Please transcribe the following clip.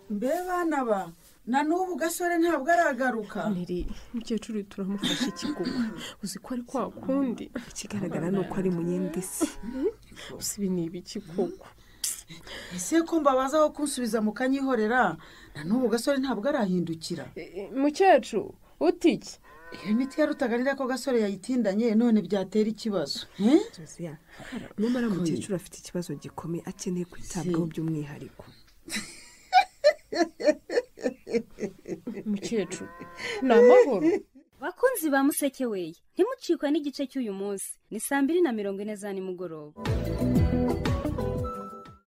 mbe bana ba na n'ubu gasore ntabwo aragaruka niri mukecuru turamufasha ikiguma uzi ko ari kwa kundi ikigaragara ni uko ari munyendesi usibi ni ibiki koko ese ko mbabaza aho kunsubiza mukanyihorera na n'ubu gasore ntabwo arahindukira mukecuru utiki iyo miti yarutaganira ko gasore yayitindanye none byatera ikibazo eh? josiya nyamara mukecuru afite ikibazo gikomeye akeneye kwitabwaho by'umwihariko mukecuru ni amahoro bakunzi ba museke weye ntimucikwe n'igice cy'uyu munsi ni saa mbiri na mirongo ine za nimugoroba